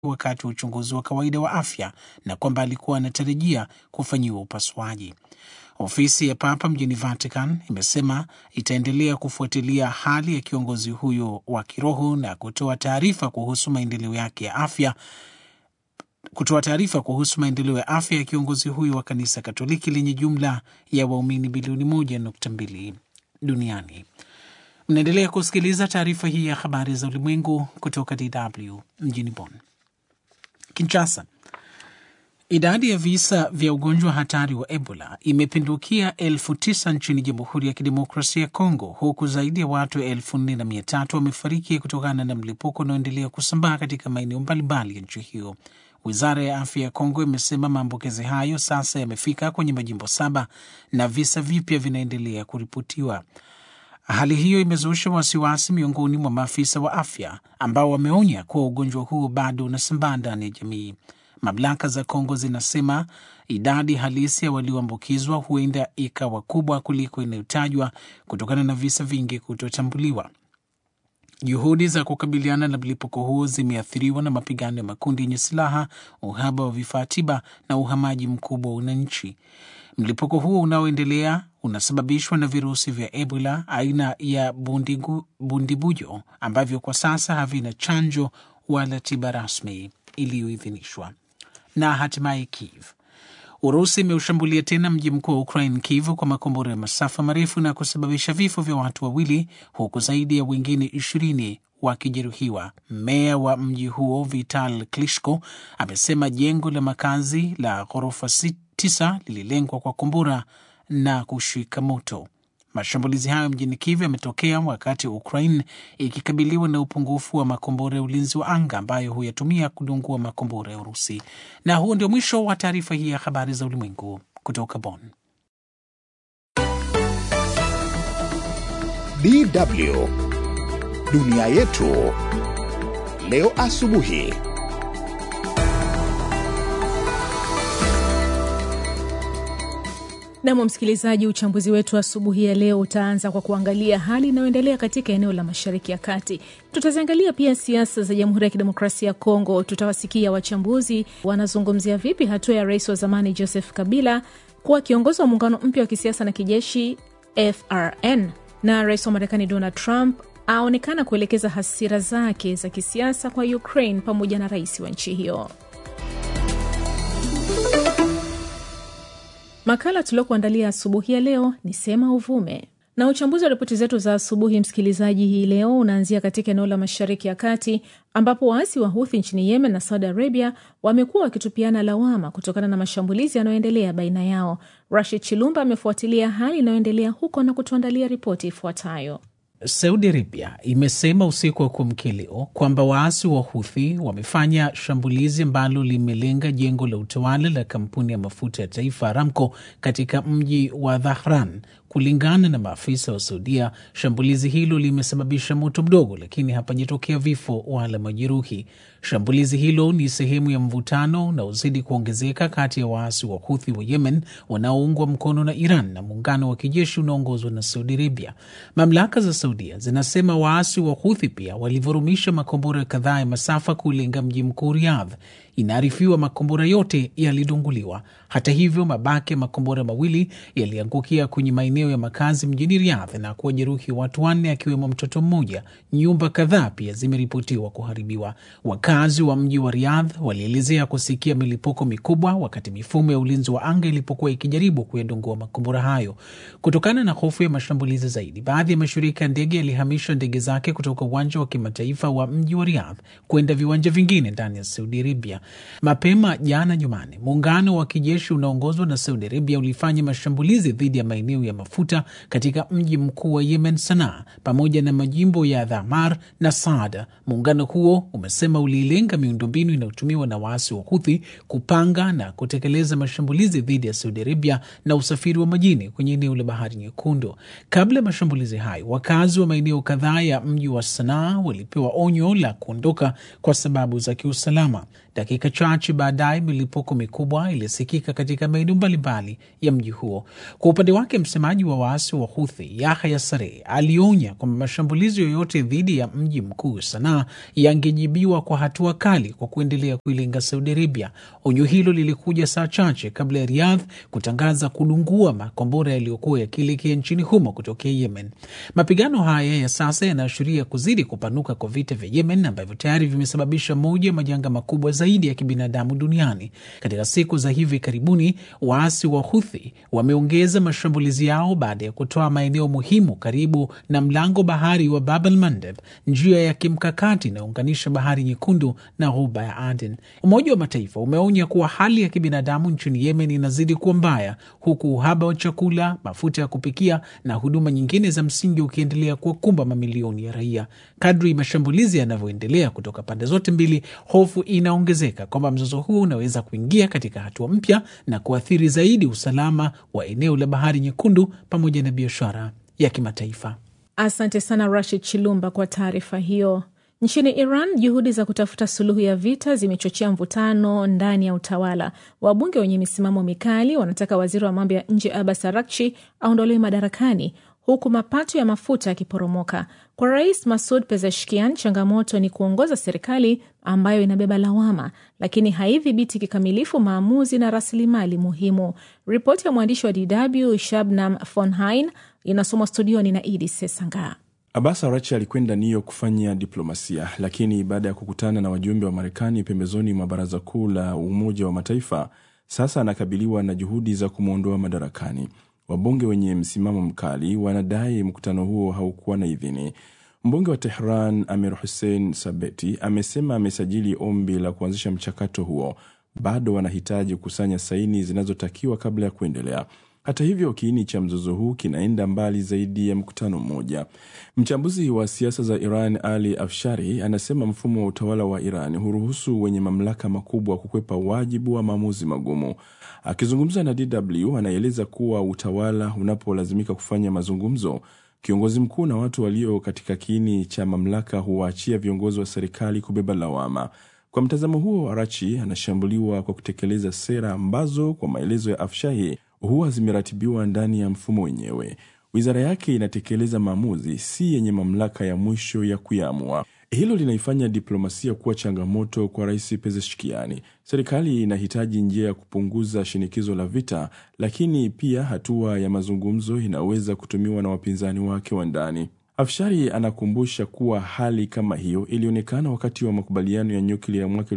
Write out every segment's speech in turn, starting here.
wakati wa uchunguzi wa kawaida wa afya na kwamba alikuwa anatarajia kufanyiwa upasuaji. Ofisi ya Papa mjini Vatican imesema itaendelea kufuatilia hali ya kiongozi huyo wa kiroho na kutoa taarifa kuhusu maendeleo yake ya afya kutoa taarifa kuhusu maendeleo ya afya ya kiongozi huyo wa kanisa Katoliki lenye jumla ya waumini bilioni moja nukta mbili duniani. Mnaendelea kusikiliza taarifa hii ya habari za ulimwengu kutoka DW mjini Bonn. Kinshasa, idadi ya visa vya ugonjwa hatari wa Ebola imepindukia elfu tisa nchini Jamhuri ya Kidemokrasia ya Kongo, huku zaidi ya watu elfu nne na mia tatu wamefariki kutokana na mlipuko unaoendelea kusambaa katika maeneo mbalimbali ya nchi hiyo. Wizara ya afya ya Kongo imesema maambukizi hayo sasa yamefika kwenye majimbo saba na visa vipya vinaendelea kuripotiwa. Hali hiyo imezusha wasiwasi miongoni mwa maafisa wa afya ambao wameonya kuwa ugonjwa huo bado unasambaa ndani ya jamii. Mamlaka za Kongo zinasema idadi halisi ya walioambukizwa huenda ikawa kubwa kuliko inayotajwa kutokana na visa vingi kutotambuliwa. Juhudi za kukabiliana na mlipuko huo zimeathiriwa na mapigano ya makundi yenye silaha, uhaba wa vifaa tiba na uhamaji mkubwa wa wananchi. Mlipuko huo unaoendelea unasababishwa na virusi vya Ebola aina ya bundigu, bundibujo ambavyo kwa sasa havina chanjo wala tiba rasmi iliyoidhinishwa. Na hatimaye Kiev, Urusi imeushambulia tena mji mkuu wa Ukraine, Kiev, kwa makombora ya masafa marefu na kusababisha vifo vya watu wawili huku zaidi ya wengine ishirini wakijeruhiwa. Meya wa mji huo Vital Klitschko amesema jengo la makazi la ghorofa tisa lililengwa kwa kombora na kushika moto. Mashambulizi hayo mjini Kiev yametokea wakati Ukraine ikikabiliwa na upungufu wa makombora ya ulinzi wa anga ambayo huyatumia kudungua makombora ya Urusi. Na huo ndio mwisho wa taarifa hii ya habari za ulimwengu kutoka Bonn. DW dunia yetu leo asubuhi. Nam msikilizaji, uchambuzi wetu asubuhi ya leo utaanza kwa kuangalia hali inayoendelea katika eneo la mashariki ya kati. Tutaziangalia pia siasa za Jamhuri ya Kidemokrasia ya Kongo. Tutawasikia wachambuzi wanazungumzia vipi hatua ya rais wa zamani Joseph Kabila kuwa kiongozi wa muungano mpya wa kisiasa na kijeshi FRN, na rais wa Marekani Donald Trump aonekana kuelekeza hasira zake za kisiasa kwa Ukraine pamoja na rais wa nchi hiyo. Makala tuliokuandalia asubuhi ya leo ni Sema Uvume, na uchambuzi wa ripoti zetu za asubuhi, msikilizaji, hii leo unaanzia katika eneo la Mashariki ya Kati ambapo waasi wa Huthi nchini Yemen na Saudi Arabia wamekuwa wakitupiana lawama kutokana na mashambulizi yanayoendelea baina yao. Rashid Chilumba amefuatilia hali inayoendelea huko na kutuandalia ripoti ifuatayo. Saudi Arabia imesema usiku wa kuamkia leo kwamba waasi wa Huthi wamefanya shambulizi ambalo limelenga jengo la utawala la kampuni ya mafuta ya taifa Aramco katika mji wa Dhahran. Kulingana na maafisa wa Saudia, shambulizi hilo limesababisha moto mdogo, lakini hapajatokea vifo wala majeruhi. Shambulizi hilo ni sehemu ya mvutano unaozidi kuongezeka kati ya waasi wa Huthi wa Yemen wanaoungwa mkono na Iran na muungano wa kijeshi unaoongozwa na Saudi Arabia. Mamlaka za Saudia zinasema waasi wa Huthi pia walivurumisha makombora kadhaa ya masafa kulenga mji mkuu Riyadh. Inaarifiwa makombora yote yalidunguliwa. Hata hivyo, mabaki ya makombora mawili yaliangukia kwenye maeneo ya makazi mjini Riyadh na kuwajeruhi watu wanne, akiwemo mtoto mmoja. Nyumba kadhaa pia zimeripotiwa kuharibiwa. Wakazi wa mji wa Riyadh walielezea kusikia milipuko mikubwa wakati mifumo ya ulinzi wa anga ilipokuwa ikijaribu kuyadungua makombora hayo. Kutokana na hofu ya mashambulizi zaidi, baadhi ya mashirika ya ndege yalihamisha ndege zake kutoka uwanja wa kimataifa wa mji wa Riyadh kwenda viwanja vingine ndani ya Saudi Arabia. Mapema jana Jumanne, muungano wa kijeshi unaongozwa na Saudi Arabia ulifanya mashambulizi dhidi ya maeneo ya mafuta katika mji mkuu wa Yemen, Sanaa, pamoja na majimbo ya Dhamar na Saada. Muungano huo umesema ulilenga miundombinu inayotumiwa na waasi wa Huthi kupanga na kutekeleza mashambulizi dhidi ya Saudi Arabia na usafiri wa majini kwenye eneo la Bahari Nyekundu. Kabla ya mashambulizi hayo, wakazi wa maeneo kadhaa ya mji wa Sanaa walipewa onyo la kuondoka kwa sababu za kiusalama. Dakika chache baadaye milipuko mikubwa ilisikika katika maeneo mbalimbali ya mji huo. Kwa upande wake, msemaji msemaji wa waasi wa Huthi Yahya Saree alionya kwamba mashambulizi yoyote dhidi ya mji mkuu Sanaa yangejibiwa kwa hatua kali kwa kuendelea kuilenga Saudi Arabia. Onyo hilo lilikuja saa chache kabla ya Riyadh kutangaza kudungua makombora yaliyokuwa yakielekea nchini humo kutokea Yemen. Mapigano haya ya sasa yanaashiria kuzidi kupanuka kwa vita vya Yemen ambavyo tayari vimesababisha moja ya majanga makubwa zaidi ya kibinadamu duniani. Katika siku za hivi karibuni, waasi wa Huthi wameongeza mashambulizi yao baada ya kutoa maeneo muhimu karibu na mlango bahari wa Bab el Mandeb, njia ya kimkakati inayounganisha bahari Nyekundu na ghuba ya Aden. Umoja wa Mataifa umeonya kuwa hali ya kibinadamu nchini Yemen inazidi kuwa mbaya, huku uhaba wa chakula, mafuta ya kupikia na huduma nyingine za msingi ukiendelea kuwakumba mamilioni ya raia. Kadri mashambulizi yanavyoendelea kutoka pande zote mbili, hofu inaongezeka kwamba mzozo huu unaweza kuingia katika hatua mpya na kuathiri zaidi usalama wa eneo la bahari Nyekundu pamoja na biashara ya kimataifa. Asante sana Rashid Chilumba kwa taarifa hiyo. Nchini Iran, juhudi za kutafuta suluhu ya vita zimechochea mvutano ndani ya utawala. Wabunge wenye misimamo mikali wanataka waziri wa mambo ya nje Abbas Araghchi aondolewe madarakani huku mapato ya mafuta yakiporomoka. Kwa Rais Masud Pezeshkian, changamoto ni kuongoza serikali ambayo inabeba lawama, lakini haidhibiti kikamilifu maamuzi na rasilimali muhimu. Ripoti ya mwandishi wa DW Shabnam Fonhain inasomwa studioni na Idi Sesanga. Abbas Araghchi alikwenda New York kufanya diplomasia, lakini baada ya kukutana na wajumbe wa Marekani pembezoni mwa Baraza Kuu la Umoja wa Mataifa, sasa anakabiliwa na juhudi za kumwondoa madarakani. Wabunge wenye msimamo mkali wanadai mkutano huo haukuwa na idhini. Mbunge wa Tehran Amir Hussein Sabeti amesema amesajili ombi la kuanzisha mchakato huo, bado wanahitaji kukusanya saini zinazotakiwa kabla ya kuendelea. Hata hivyo, kiini cha mzozo huu kinaenda mbali zaidi ya mkutano mmoja. Mchambuzi wa siasa za Iran Ali Afshari anasema mfumo wa utawala wa Iran huruhusu wenye mamlaka makubwa kukwepa wajibu wa maamuzi magumu. Akizungumza na DW, anaeleza kuwa utawala unapolazimika kufanya mazungumzo, kiongozi mkuu na watu walio katika kiini cha mamlaka huwaachia viongozi wa serikali kubeba lawama. Kwa mtazamo huo, Arachi anashambuliwa kwa kutekeleza sera ambazo kwa maelezo ya Afshahi huwa zimeratibiwa ndani ya mfumo wenyewe. Wizara yake inatekeleza maamuzi, si yenye mamlaka ya mwisho ya kuyaamua. Hilo linaifanya diplomasia kuwa changamoto kwa Rais Pezeshkiani. Serikali inahitaji njia ya kupunguza shinikizo la vita, lakini pia hatua ya mazungumzo inaweza kutumiwa na wapinzani wake wa ndani. Afshari anakumbusha kuwa hali kama hiyo ilionekana wakati wa makubaliano ya nyuklia ya mwaka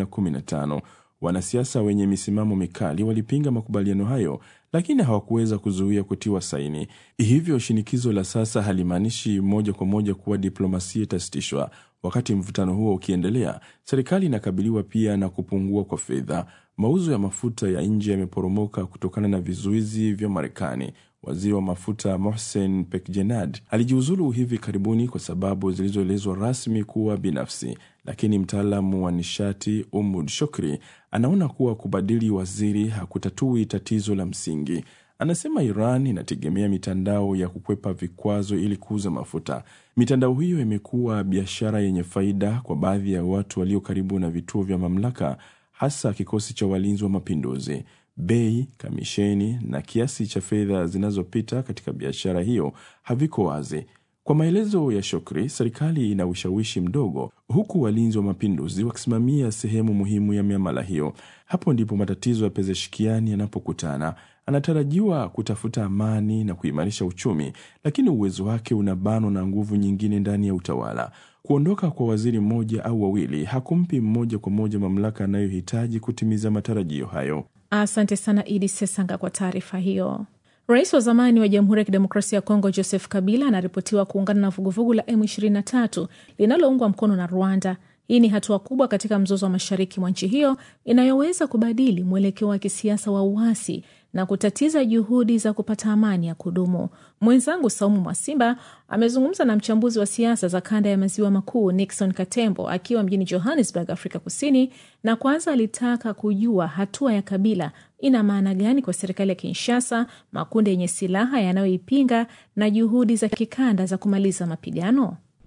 2015. Wanasiasa wenye misimamo mikali walipinga makubaliano hayo, lakini hawakuweza kuzuia kutiwa saini. Hivyo shinikizo la sasa halimaanishi moja kwa moja kuwa diplomasia itasitishwa. Wakati mvutano huo ukiendelea, serikali inakabiliwa pia na kupungua kwa fedha. Mauzo ya mafuta ya nje yameporomoka kutokana na vizuizi vya Marekani. Waziri wa mafuta Mohsen Pekjenad alijiuzulu hivi karibuni kwa sababu zilizoelezwa rasmi kuwa binafsi, lakini mtaalamu wa nishati Umud Shokri anaona kuwa kubadili waziri hakutatui tatizo la msingi. Anasema Iran inategemea mitandao ya kukwepa vikwazo ili kuuza mafuta. Mitandao hiyo imekuwa biashara yenye faida kwa baadhi ya watu walio karibu na vituo vya mamlaka, hasa kikosi cha walinzi wa mapinduzi. Bei, kamisheni na kiasi cha fedha zinazopita katika biashara hiyo haviko wazi. Kwa maelezo ya Shokri, serikali ina ushawishi mdogo, huku walinzi wa mapinduzi wakisimamia sehemu muhimu ya miamala hiyo. Hapo ndipo matatizo ya Pezeshkiani yanapokutana. Anatarajiwa kutafuta amani na kuimarisha uchumi, lakini uwezo wake unabanwa na nguvu nyingine ndani ya utawala. Kuondoka kwa waziri mmoja au wawili hakumpi mmoja kwa moja mamlaka anayohitaji kutimiza matarajio hayo. Asante sana Idi Sesanga kwa taarifa hiyo. Rais wa zamani wa Jamhuri ya Kidemokrasia ya Kongo Joseph Kabila anaripotiwa kuungana na vuguvugu la M23 linaloungwa mkono na Rwanda. Hii ni hatua kubwa katika mzozo wa mashariki mwa nchi hiyo inayoweza kubadili mwelekeo wa kisiasa wa uasi na kutatiza juhudi za kupata amani ya kudumu. Mwenzangu Saumu Mwasimba amezungumza na mchambuzi wa siasa za kanda ya maziwa makuu Nixon Katembo akiwa mjini Johannesburg, Afrika Kusini, na kwanza alitaka kujua hatua ya Kabila ina maana gani kwa serikali ya Kinshasa, makundi yenye silaha yanayoipinga na juhudi za kikanda za kumaliza mapigano.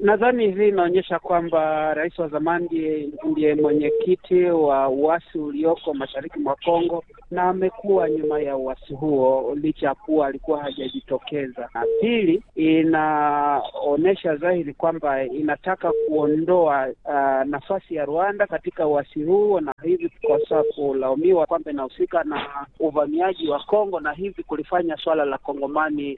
Nadhani hii inaonyesha kwamba rais wa zamani ndiye mwenyekiti wa uasi ulioko mashariki mwa Kongo na amekuwa nyuma ya uasi huo licha ya kuwa alikuwa hajajitokeza. Na pili, inaonyesha dhahiri kwamba inataka kuondoa uh, nafasi ya Rwanda katika uasi huo, na hivi kukosa kulaumiwa kwamba inahusika na uvamiaji wa Kongo na hivi kulifanya swala la Kongomani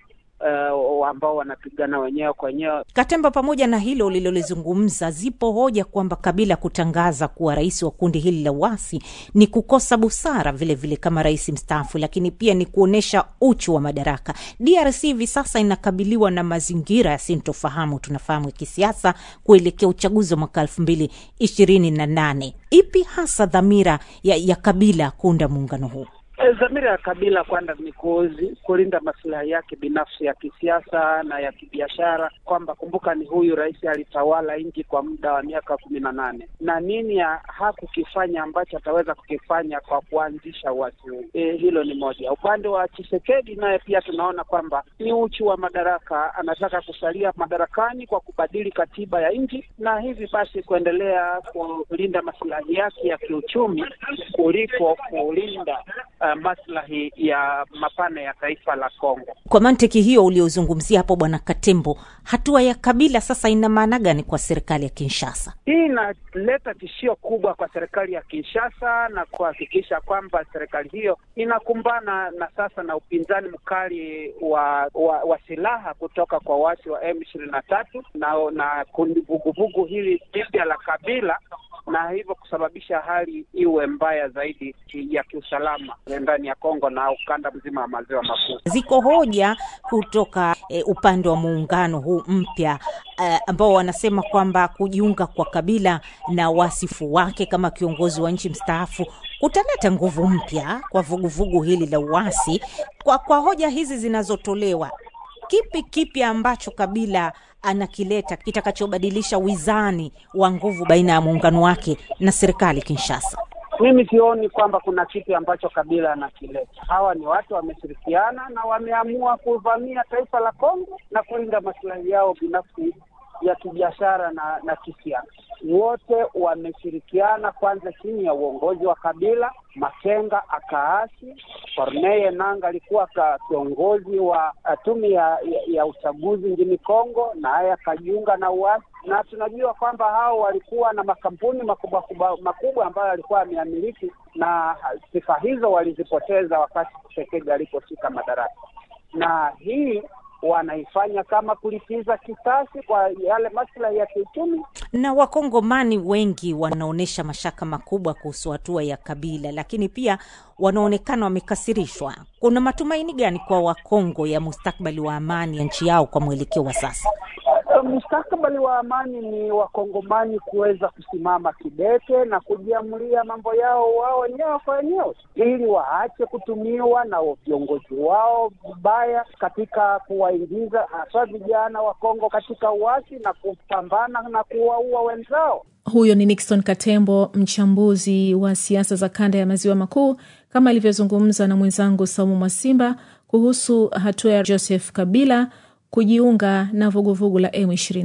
Uh, ambao wanapigana wenyewe kwa wenyewe. Katemba, pamoja na hilo ulilolizungumza, zipo hoja kwamba Kabila kutangaza kuwa rais wa kundi hili la uasi ni kukosa busara vilevile vile kama rais mstaafu, lakini pia ni kuonyesha uchu wa madaraka. DRC hivi sasa inakabiliwa na mazingira ya sintofahamu, tunafahamu, ya kisiasa kuelekea uchaguzi wa mwaka elfu mbili ishirini na nane. Ipi hasa dhamira ya, ya Kabila kuunda muungano huu? Dhamira ya Kabila kwanza ni kulinda masilahi yake binafsi ya kisiasa na ya kibiashara, kwamba kumbuka, ni huyu rais alitawala nchi kwa muda wa miaka kumi na nane na nini hakukifanya ambacho ataweza kukifanya kwa kuanzisha uasi huu. E, hilo ni moja. Upande wa Chisekedi naye pia tunaona kwamba ni uchu wa madaraka, anataka kusalia madarakani kwa kubadili katiba ya nchi na hivi basi kuendelea kulinda masilahi yake ya kiuchumi kuliko kulinda Uh, maslahi ya mapana ya taifa la Kongo. Kwa mantiki hiyo uliozungumzia hapo, Bwana Katembo, hatua ya Kabila sasa ina maana gani kwa serikali ya Kinshasa? Hii inaleta tishio kubwa kwa serikali ya Kinshasa na kuhakikisha kwamba serikali hiyo inakumbana na sasa na upinzani mkali wa wa, wa silaha kutoka kwa waasi wa M ishirini na tatu na na kundi vuguvugu hili jipya la Kabila na hivyo kusababisha hali iwe mbaya zaidi ya kiusalama ndani ya Kongo na ukanda mzima wa maziwa makuu. Ziko hoja kutoka e, upande wa muungano huu mpya e, ambao wanasema kwamba kujiunga kwa Kabila na wasifu wake kama kiongozi wa nchi mstaafu kutaleta nguvu mpya kwa vuguvugu hili la uasi. Kwa, kwa hoja hizi zinazotolewa, kipi kipi ambacho Kabila anakileta kitakachobadilisha wizani wa nguvu baina ya muungano wake na serikali Kinshasa? Mimi sioni kwamba kuna kitu ambacho Kabila anakileta. Hawa ni watu wameshirikiana na wameamua kuvamia taifa la Kongo na kulinda maslahi yao binafsi ya kibiashara na, na kisiasa. Wote wameshirikiana kwanza chini ya uongozi wa Kabila. Makenga akaasi, Corneille Nangaa alikuwa kiongozi wa tume ya, ya, ya uchaguzi nchini Kongo, naye akajiunga na uasi, na tunajua kwamba hao walikuwa na makampuni makubwa makubwa ambayo alikuwa ameamiliki, na sifa hizo walizipoteza wakati Tshisekedi aliposhika madaraka, na hii wanaifanya kama kulipiza kisasi kwa yale maslahi ya kiuchumi. Na wakongomani wengi wanaonyesha mashaka makubwa kuhusu hatua ya Kabila, lakini pia wanaonekana wamekasirishwa. Kuna matumaini gani kwa Wakongo ya mustakbali wa amani ya nchi yao kwa mwelekeo wa sasa? Mustakabali wa amani ni wakongomani kuweza kusimama kidete na kujiamulia mambo yao wao wenyewe kwa wenyewe, ili waache kutumiwa na viongozi wao vibaya katika kuwaingiza hasa vijana wa Kongo katika uasi na kupambana na kuwaua wenzao. Huyo ni Nixon Katembo, mchambuzi wa siasa za kanda ya maziwa makuu, kama alivyozungumza na mwenzangu Saumu Mwasimba kuhusu hatua ya Joseph Kabila kujiunga na vuguvugu la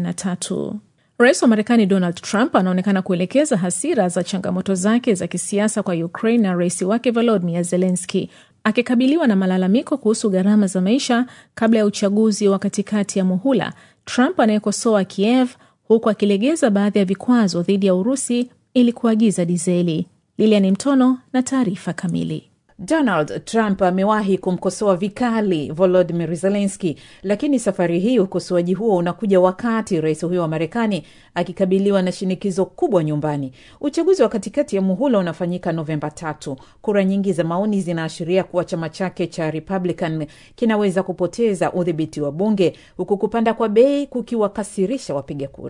M23. Rais wa Marekani Donald Trump anaonekana kuelekeza hasira za changamoto zake za kisiasa kwa Ukraine na rais wake Volodymyr Zelensky, akikabiliwa na malalamiko kuhusu gharama za maisha kabla ya uchaguzi wa katikati ya muhula. Trump anayekosoa Kiev huku akilegeza baadhi ya vikwazo dhidi ya Urusi ili kuagiza dizeli. Lilian Mtono na taarifa kamili. Donald Trump amewahi kumkosoa vikali Volodymyr Zelensky, lakini safari hii ukosoaji huo unakuja wakati rais huyo wa Marekani akikabiliwa na shinikizo kubwa nyumbani. Uchaguzi wa katikati ya muhula unafanyika Novemba tatu. Kura nyingi za maoni zinaashiria kuwa chama chake cha Republican kinaweza kupoteza udhibiti wa bunge, huku kupanda kwa bei kukiwakasirisha wapiga kura.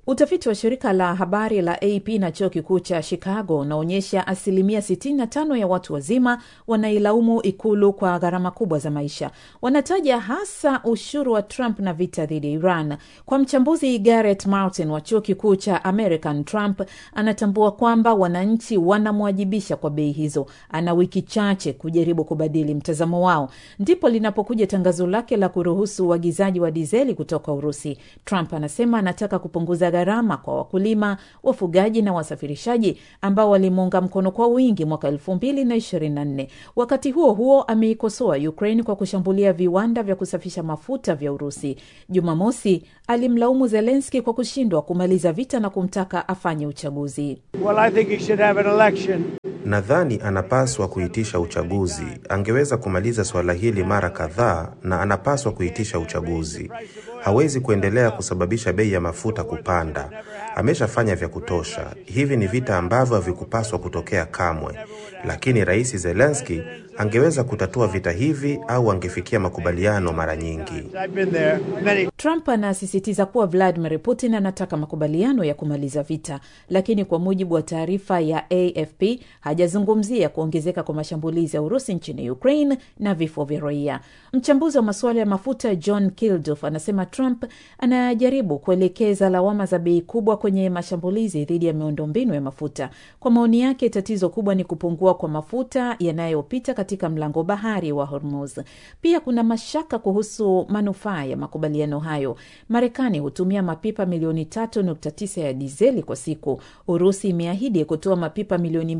Utafiti wa shirika la habari la AP na chuo kikuu cha Chicago unaonyesha asilimia 65 ya watu wazima wanailaumu ikulu kwa gharama kubwa za maisha. Wanataja hasa ushuru wa Trump na vita dhidi ya Iran. Kwa mchambuzi Garrett Martin wa chuo kikuu cha American, Trump anatambua kwamba wananchi wanamwajibisha kwa bei hizo. Ana wiki chache kujaribu kubadili mtazamo wao. Ndipo linapokuja tangazo lake la kuruhusu uagizaji wa dizeli kutoka Urusi. Trump anasema anataka kupunguza gharama kwa wakulima, wafugaji na wasafirishaji ambao walimuunga mkono kwa wingi mwaka elfu mbili na ishirini na nne. Wakati huo huo, ameikosoa Ukraine kwa kushambulia viwanda vya kusafisha mafuta vya Urusi. Jumamosi alimlaumu Zelenski kwa kushindwa kumaliza vita na kumtaka afanye uchaguzi. Well, I think he should have an election. Nadhani anapaswa kuitisha uchaguzi. Angeweza kumaliza suala hili mara kadhaa, na anapaswa kuitisha uchaguzi. Hawezi kuendelea kusababisha bei ya mafuta kupanda. Ameshafanya vya kutosha. Hivi ni vita ambavyo havikupaswa kutokea kamwe, lakini Rais Zelensky angeweza kutatua vita hivi au angefikia makubaliano mara nyingi. I've been there many Trump anasisitiza kuwa Vladimir Putin anataka makubaliano ya kumaliza vita, lakini kwa mujibu wa taarifa ya AFP hajazungumzia kuongezeka kwa mashambulizi ya Urusi nchini Ukraine na vifo vya raia. Mchambuzi wa masuala ya mafuta John Kilduff anasema Trump anajaribu kuelekeza lawama za bei kubwa kwenye mashambulizi dhidi ya miundombinu ya mafuta. Kwa maoni yake, tatizo kubwa ni kupungua kwa mafuta yanayopita katika mlango bahari wa Hormuz. Pia kuna mashaka kuhusu manufaa ya makubaliano hayo. Marekani hutumia mapipa milioni 3.9 ya dizeli kwa siku. Urusi imeahidi kutoa mapipa milioni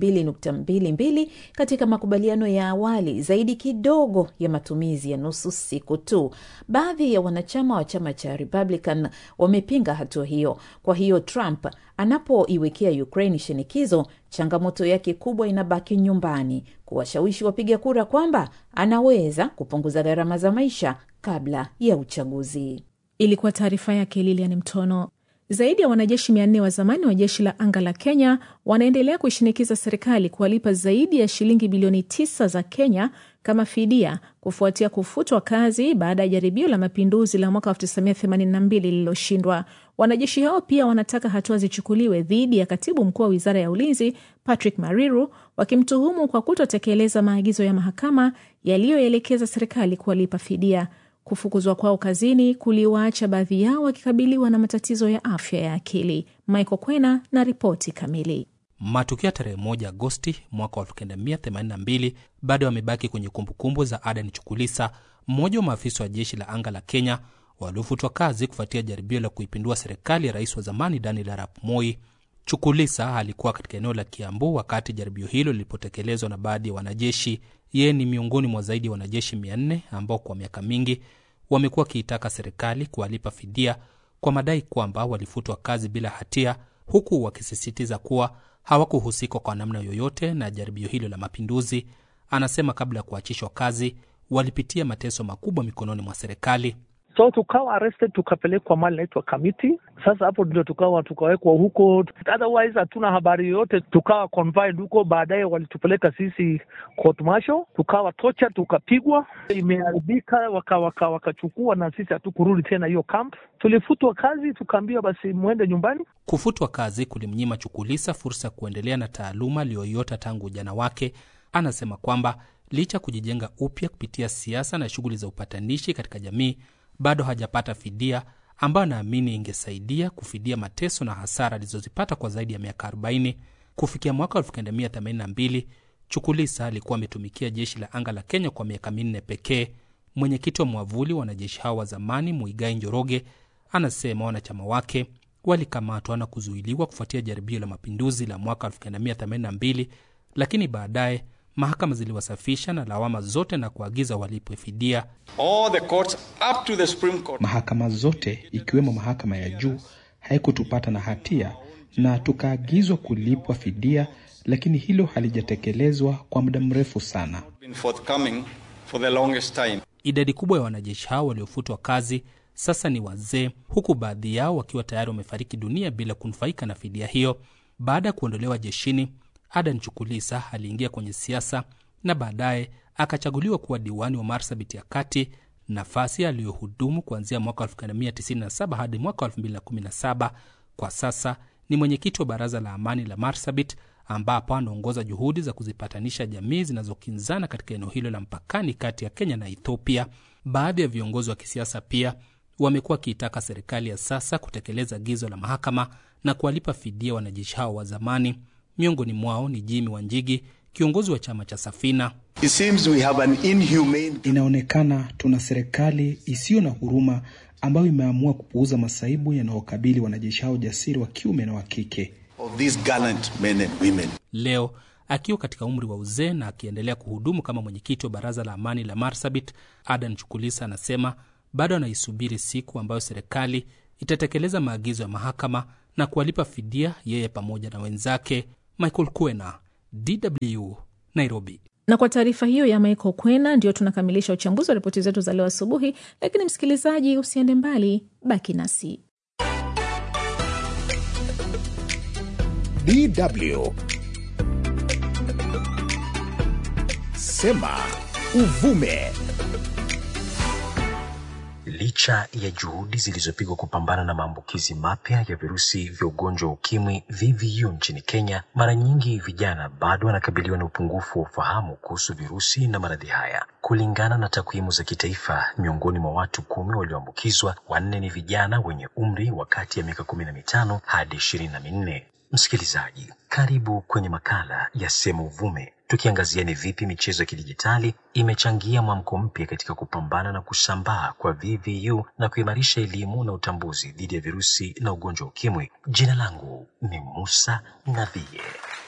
2.22 katika makubaliano ya awali, zaidi kidogo ya matumizi ya nusu siku tu. Baadhi ya wanachama wa chama cha Republican wamepinga hatua hiyo. Kwa hiyo Trump anapoiwekea Ukraine shinikizo, changamoto yake kubwa inabaki nyumbani, kuwashawishi wapiga kura kwamba anaweza kupunguza gharama za maisha kabla ya uchaguzi. Ilikuwa taarifa yake Lilian Mtono. Zaidi ya wanajeshi mia nne wa zamani wa jeshi la anga la Kenya wanaendelea kuishinikiza serikali kuwalipa zaidi ya shilingi bilioni tisa za Kenya kama fidia kufuatia kufutwa kazi baada ya jaribio la mapinduzi la mwaka 1982 lililoshindwa. Wanajeshi hao pia wanataka hatua zichukuliwe dhidi ya katibu mkuu wa wizara ya ulinzi Patrick Mariru, wakimtuhumu kwa kutotekeleza maagizo ya mahakama yaliyoelekeza serikali kuwalipa fidia. Kufukuzwa kwao kazini kuliwaacha baadhi yao wakikabiliwa na matatizo ya afya ya akili. Michael Kwena na ripoti kamili. Matukio ya tarehe moja Agosti mwaka wa 1982 bado yamebaki kwenye kumbukumbu za Adan Chukulisa, mmoja wa maafisa wa jeshi la anga la Kenya waliofutwa kazi kufuatia jaribio la kuipindua serikali ya rais wa zamani Daniel Arap Moi. Chukulisa alikuwa katika eneo la Kiambu wakati jaribio hilo lilipotekelezwa na baadhi ya wanajeshi. Yeye ni miongoni mwa zaidi ya wanajeshi 400 ambao kwa miaka mingi wamekuwa wakiitaka serikali kuwalipa fidia kwa madai kwamba walifutwa kazi bila hatia, huku wakisisitiza kuwa hawakuhusika kwa namna yoyote na jaribio hilo la mapinduzi. Anasema kabla ya kuachishwa kazi walipitia mateso makubwa mikononi mwa serikali. so tukawa arrested tukapelekwa mali naitwa Kamiti. Sasa hapo ndio tukawa tukawekwa huko, otherwise hatuna habari yoyote. Tukawa confined huko, baadaye walitupeleka sisi court martial, tukawa tocha, tukapigwa, imeharibika, wakachukua waka, waka na sisi hatukurudi tena hiyo camp. Tulifutwa kazi, tukaambiwa basi mwende nyumbani. Kufutwa kazi kulimnyima Chukulisa fursa ya kuendelea na taaluma aliyoiota tangu ujana wake. Anasema kwamba licha ya kujijenga upya kupitia siasa na shughuli za upatanishi katika jamii bado hajapata fidia ambayo anaamini ingesaidia kufidia mateso na hasara alizozipata kwa zaidi ya miaka 40. Kufikia mwaka 1982 Chukulisa alikuwa ametumikia jeshi la anga la Kenya kwa miaka minne pekee. Mwenyekiti wa mwavuli wa wanajeshi hao wa zamani Muigai Njoroge anasema wanachama wake walikamatwa na kuzuiliwa kufuatia jaribio la mapinduzi la mwaka 1982, lakini baadaye mahakama ziliwasafisha na lawama zote na kuagiza walipwe fidia. All the courts up to the Supreme Court. Mahakama zote ikiwemo mahakama ya juu haikutupata na hatia na tukaagizwa kulipwa fidia, lakini hilo halijatekelezwa kwa muda mrefu sana. Been forthcoming for the longest time. Idadi kubwa ya wanajeshi hao waliofutwa kazi sasa ni wazee, huku baadhi yao wakiwa tayari wamefariki dunia bila kunufaika na fidia hiyo. Baada ya kuondolewa jeshini, Adan Chukulisa aliingia kwenye siasa na baadaye akachaguliwa kuwa diwani wa Marsabit ya Kati, nafasi aliyohudumu kuanzia mwaka 1997 hadi mwaka 2017. Kwa sasa ni mwenyekiti wa baraza la amani la Marsabit ambapo anaongoza juhudi za kuzipatanisha jamii zinazokinzana katika eneo hilo la mpakani kati ya Kenya na Ethiopia. Baadhi ya viongozi wa kisiasa pia wamekuwa wakiitaka serikali ya sasa kutekeleza agizo la mahakama na kuwalipa fidia wanajeshi hao wa zamani. Miongoni mwao ni Jimmy Wanjigi, kiongozi wa chama cha Safina. It seems we have an inhumane... Inaonekana tuna serikali isiyo na huruma ambayo imeamua kupuuza masaibu yanayokabili wanajeshi hao jasiri wa kiume na wa kike. of these gallant men and women. Leo akiwa katika umri wa uzee na akiendelea kuhudumu kama mwenyekiti wa baraza la amani la Marsabit, Adan Chukulisa anasema bado anaisubiri siku ambayo serikali itatekeleza maagizo ya mahakama na kuwalipa fidia yeye pamoja na wenzake. Michael Kwena, DW, Nairobi. Na kwa taarifa hiyo ya Michael Kwena, ndio tunakamilisha uchambuzi wa ripoti zetu za leo asubuhi. Lakini msikilizaji, usiende mbali, baki nasi. DW Sema Uvume. Licha ya juhudi zilizopigwa kupambana na maambukizi mapya ya virusi vya ugonjwa wa ukimwi VVU nchini Kenya, mara nyingi vijana bado wanakabiliwa na upungufu wa ufahamu kuhusu virusi na maradhi haya. Kulingana na takwimu za kitaifa, miongoni mwa watu kumi walioambukizwa, wanne ni vijana wenye umri wa kati ya miaka kumi na mitano hadi ishirini na minne. Msikilizaji, karibu kwenye makala ya Sema Uvume, tukiangazia ni vipi michezo ya kidijitali imechangia mwamko mpya katika kupambana na kusambaa kwa VVU na kuimarisha elimu na utambuzi dhidi ya virusi na ugonjwa wa ukimwi. Jina langu ni Musa Navie.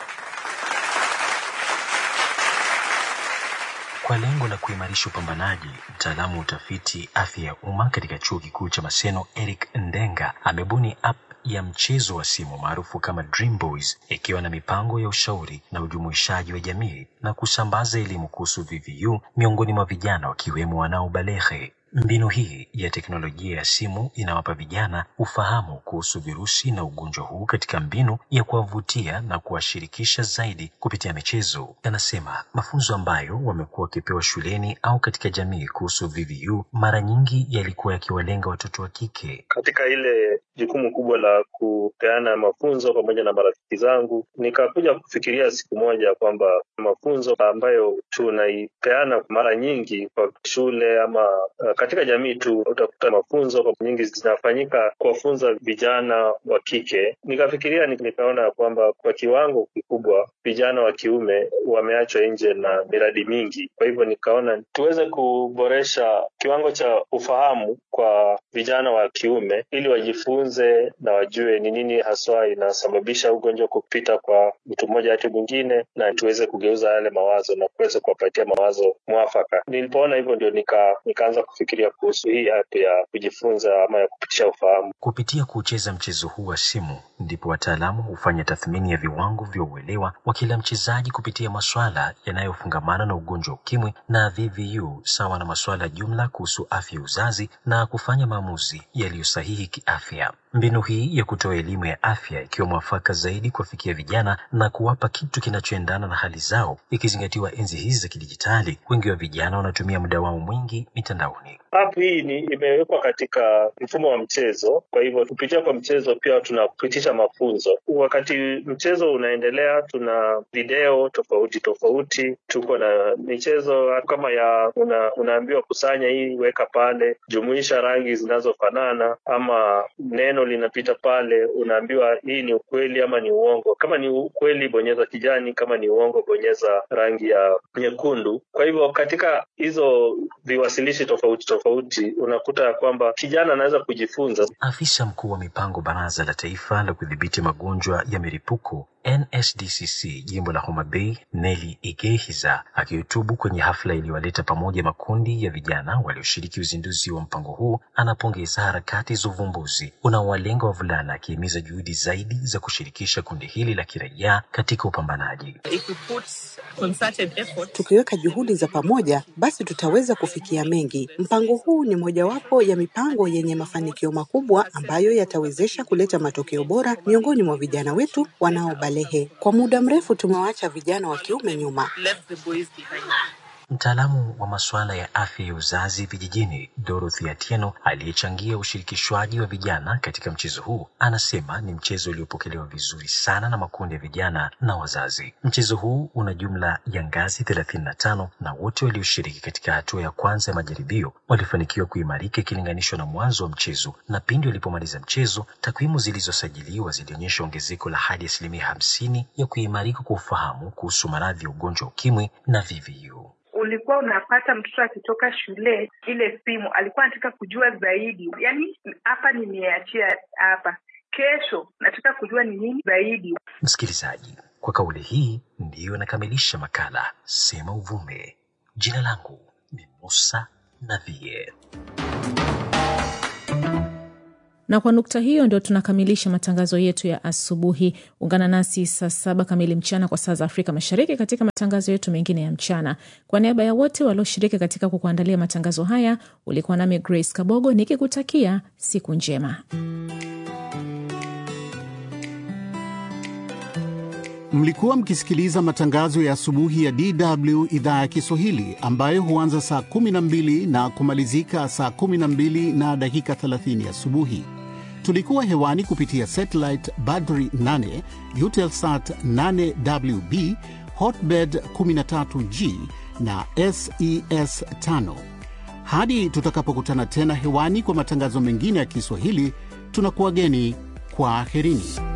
Kwa lengo la kuimarisha upambanaji, mtaalamu wa utafiti afya ya umma katika chuo kikuu cha Maseno Eric Ndenga amebuni app ya mchezo wa simu maarufu kama Dream Boys ikiwa na mipango ya ushauri na ujumuishaji wa jamii na kusambaza elimu kuhusu VVU miongoni mwa vijana wakiwemo wanaobalehe. Mbinu hii ya teknolojia ya simu inawapa vijana ufahamu kuhusu virusi na ugonjwa huu katika mbinu ya kuwavutia na kuwashirikisha zaidi kupitia michezo. Anasema mafunzo ambayo wamekuwa wakipewa shuleni au katika jamii kuhusu VVU mara nyingi yalikuwa yakiwalenga watoto wa kike. Katika ile jukumu kubwa la kupeana mafunzo pamoja na marafiki zangu, nikakuja kufikiria siku moja kwamba mafunzo ambayo tunaipeana mara nyingi kwa shule ama uh, katika jamii tu utakuta mafunzo kwa nyingi zinafanyika kuwafunza vijana wa kike. Nikafikiria nikaona ya kwamba kwa kiwango kikubwa vijana wa kiume wameachwa nje na miradi mingi. Kwa hivyo nikaona tuweze kuboresha kiwango cha ufahamu kwa vijana wa kiume ili wajifunze na wajue ni nini haswa inasababisha ugonjwa kupita kwa mtu mmoja hadi mwingine, na tuweze kugeuza yale mawazo na kuweza kuwapatia mawazo mwafaka. Nilipoona hivyo ndio nika, nikaanza kufikiria kuhusu hii app ya kujifunza ama ya kupitisha ufahamu. Kupitia kucheza mchezo huu wa simu, ndipo wataalamu hufanya tathmini ya viwango vya uelewa wa kila mchezaji kupitia maswala yanayofungamana na ugonjwa wa ukimwi na VVU, sawa na maswala jumla kuhusu afya ya uzazi na kufanya maamuzi yaliyo sahihi kiafya. Mbinu hii ya kutoa elimu ya afya ikiwa mwafaka zaidi kuwafikia vijana na kuwapa kitu kinachoendana na hali zao, ikizingatiwa enzi hizi za kidijitali, wengi wa vijana wanatumia muda wao mwingi mitandaoni. App hii ni imewekwa katika mfumo wa mchezo, kwa hivyo kupitia kwa mchezo pia tunapitisha mafunzo. Wakati mchezo unaendelea, tuna video tofauti tofauti, tuko na michezo kama ya una, unaambiwa kusanya hii, weka pale, jumuisha rangi zinazofanana, ama neno linapita pale, unaambiwa hii ni ukweli ama ni uongo. Kama ni ukweli, bonyeza kijani, kama ni uongo, bonyeza rangi ya nyekundu. Kwa hivyo katika hizo viwasilishi tofauti tofauti unakuta ya kwamba kijana anaweza kujifunza. Afisa mkuu wa mipango Baraza la Taifa la Kudhibiti Magonjwa ya Milipuko NSDCC jimbo la Homa Bay, Nelly Igehiza akihutubu kwenye hafla iliyowaleta pamoja makundi ya vijana walioshiriki uzinduzi wa mpango huu, anapongeza harakati za uvumbuzi unaowalenga wavulana, akihimiza juhudi zaidi za kushirikisha kundi hili la kiraia katika upambanaji. Tukiweka juhudi za pamoja, basi tutaweza kufikia mengi. Mpango huu ni mojawapo ya mipango yenye mafanikio makubwa ambayo yatawezesha kuleta matokeo bora miongoni mwa vijana wetu wanaobalehe. Kwa muda mrefu tumewaacha vijana wa kiume nyuma. Mtaalamu wa masuala ya afya ya uzazi vijijini Dorothy Atieno, aliyechangia ushirikishwaji wa vijana katika mchezo huu, anasema ni mchezo uliopokelewa vizuri sana na makundi ya vijana na wazazi. Mchezo huu una jumla ya ngazi thelathini na tano na wote walioshiriki katika hatua ya kwanza ya majaribio walifanikiwa kuimarika ikilinganishwa na mwanzo wa mchezo, na pindi walipomaliza mchezo, takwimu zilizosajiliwa zilionyesha ongezeko la hadi asilimia hamsini ya kuimarika kwa ufahamu kuhusu maradhi ya ugonjwa wa ukimwi na VVU. ulikuwa unapata mtoto akitoka shule ile simu alikuwa anataka kujua zaidi yaani hapa nimeachia hapa kesho nataka kujua ni nini zaidi Msikilizaji, kwa kauli hii ndiyo nakamilisha makala Sema Uvume. Jina langu ni Musa Navie. na kwa nukta hiyo ndio tunakamilisha matangazo yetu ya asubuhi. Ungana nasi saa saba kamili mchana kwa saa za Afrika Mashariki katika matangazo yetu mengine ya mchana. Kwa niaba ya wote walioshiriki katika kukuandalia matangazo haya, ulikuwa nami Grace Kabogo nikikutakia siku njema. Mlikuwa mkisikiliza matangazo ya asubuhi ya DW idhaa ya Kiswahili ambayo huanza saa 12 na kumalizika saa 12 na dakika 30 asubuhi. Tulikuwa hewani kupitia satellite Badri 8, Eutelsat 8WB, Hotbird 13G na SES 5. Hadi tutakapokutana tena hewani kwa matangazo mengine ya Kiswahili, tunakuwageni kwa aherini.